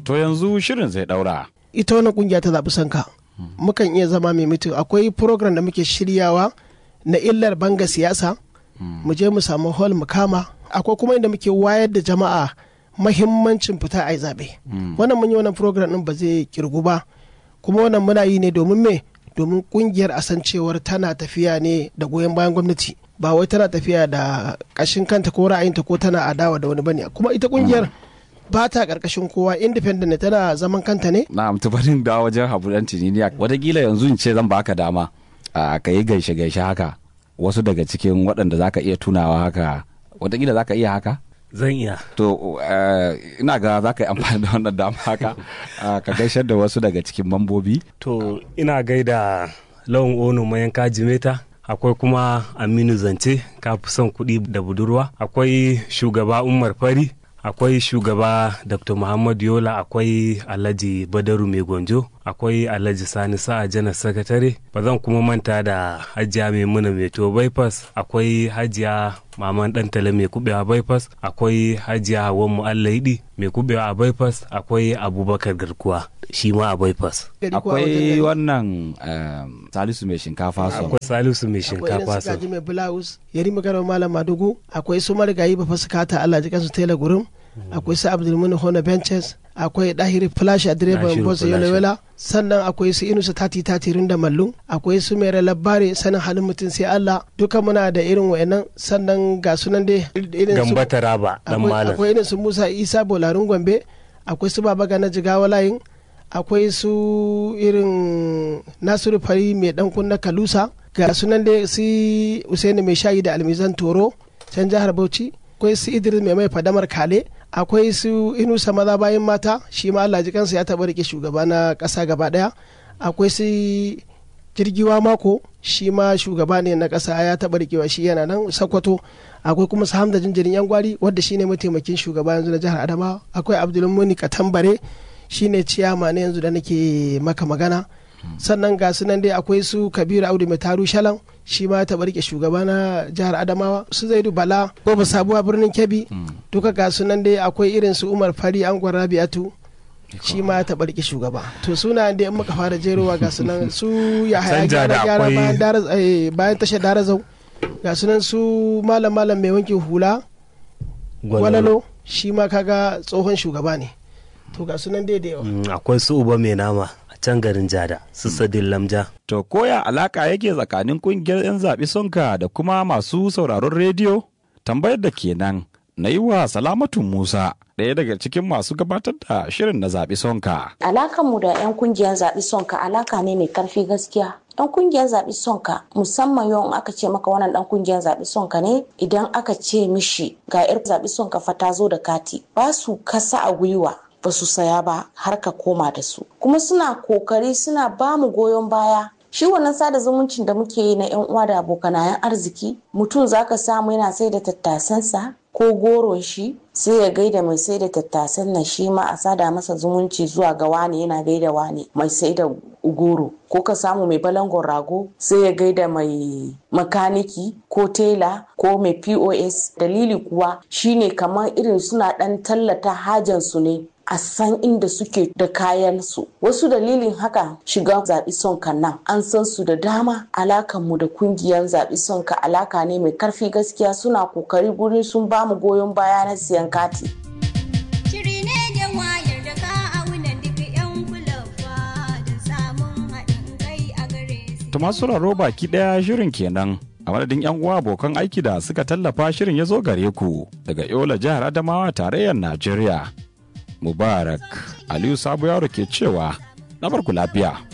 To yanzu shirin zai daura. ita wannan kungiya ta zaɓi sanka mukan iya zama mai mutu akwai program da muke shiryawa na illar banga siyasa mu je mu samu hall mu kama akwai kuma inda muke wayar da jama'a mahimmancin fita a yi zaɓe wannan mun yi wannan program ɗin ba zai kirgu ba kuma wannan muna yi ne domin me domin kungiyar a san cewar tana tafiya ne da goyon bayan gwamnati ba wai tana tafiya da ƙashin kanta ko ra'ayinta ko tana adawa da wani bane kuma ita kungiyar ba ta ƙarƙashin kowa independent ne tana zaman kanta ne Na tubarin da wajen habu dan tininiya. Wataƙila yanzu in ce zan baka dama a ka yi gaishe gaishe haka. Wasu daga cikin waɗanda za ka iya tunawa haka. Wataƙila za ka iya haka? Zan iya. To eh, ina ga za ka yi amfani da wannan dama haka. ah, Ka gaishar da wasu daga cikin mambobi. To ina gaida lawan ono mayanka jimeta. Akwai kuma Aminu Zance, ka fi son kuɗi da budurwa. Akwai shugaba Umar Fari. Akwai shugaba Dr. Muhammad Yola, akwai Alhaji Badaru Mai Gonjo, akwai Alhaji Sani Sa'a Janar Sakatare. Ba zan kuma manta da Hajiya Maimuna Mai to bypass, akwai Hajiya Maman Dantala Mai kubewa bypass, akwai Hajiya Hawan Mu'allaidi Mai kubewa a bypass, akwai Abubakar Garkuwa shi ma a bypass. Akwai wannan eh, Salisu mai shinkafa son. Akwai Salisu Mai akwai irin Shinkafa su sau. gaji mai blouse yari maganar malam madugu akwai su marigayi ba fasikata Allah ji kansu tela gurum akwai su abdulmuni hona benches akwai dahiri flash a direban Dahiru bosa Flash. yolawela sannan akwai su inusa tati tatirin da mallu akwai su mai labari sanin halin mutum sai Allah duka muna da irin wayannan sannan ga sunan dai irin su Gamba Taraba dan akwai malam. akwai irin su Musa Isa Bolarin Gombe akwai su Baba Gana Jigawa layin akwai su irin Nasiru Fari mai dan kunna Kalusa ga sunan dai su Usaini mai shayi da Almizan Toro can jihar Bauchi akwai su Idris mai mai fadamar Kale akwai su Inusa maza bayan mata shi ma Allah ji kansa ya taɓa rike shugaba na ƙasa gaba ɗaya akwai su jirgiwa mako shi ma shugaba ne na ƙasa ya taɓa rikewa shi yana nan sakwato akwai kuma su hamda jinjirin yan gwari wadda shine mataimakin shugaba yanzu na jihar adamawa akwai abdulmuni katambare shine ciyama na yanzu da nake maka magana sannan ga su nan dai akwai su kabiru audu mai taru shalan shi ma ya taɓa rike shugaba na jihar adamawa su zaidu bala ko ba sabuwa birnin kebbi duka ga su nan dai akwai irin su umar fari angon rabi'atu shi ma ya taɓa rike shugaba to suna da in muka fara jerowa ga su nan su ya haya Canja da gyara gyara akwai- bayan Daraz- eh, bayan tashar darazau ga su nan su malam malam mai wankin hula gwalalo shi ma kaga tsohon shugaba ne to ga su nan dai da yawa Mm, Akwai su Uba Mai Nama a can garin Jada, su Sadin Lamja. To koya alaka yake tsakanin kungiyar 'yan zaɓi sonka da kuma masu sauraron rediyo? Tambayar da kenan na yi wa Salamatu Musa ɗaya daga cikin masu gabatar da shirin na zaɓi sonka. Alakanmu da 'yan kungiyar zaɓi sonka alaka ne mai karfi gaskiya. 'Yan kungiyar zaɓi sonka musamman yau in aka ce maka wannan ɗan kungiyar zaɓi sonka ne idan aka ce mishi ga 'yar zaɓi sonka fa ta zo da kati ba su kasa a gwiwa ba su saya ba har ka koma da su. Kuma suna kokari suna ba mu goyon baya shi wannan sada zumuncin da muke yi na 'yan uwa da abokanayen arziki mutum zaka samu yana sai da tattasansa ko goron shi sai ya gaida mai sai da tattasan nan shi ma a sada masa zumunci zuwa ga wane yana gaida wane mai sai da goro ko ka samu mai balangon rago sai ya gaida mai makaniki ko tela ko mai pos dalili kuwa shine kamar irin suna dan tallata hajansu ne a san inda suke da kayan su wasu dalilin haka shiga zaɓi sonka nan an san su da dama alakan mu da kungiyar zaɓi sonka alaka ne mai karfi gaskiya suna kokari gurin sun bamu goyon baya na siyan kati Shiri ne da wayar da ka auna duk 'yan kulawa da samun haɗin kai a gare su. To masu sauraro baki ɗaya shirin kenan. A madadin 'yan uwa abokan aiki da suka tallafa shirin ya zo gare ku daga Yola jihar Adamawa tarayyar Najeriya. Mubarak Aliyu Sabo Yaro ke cewa na barku lafiya.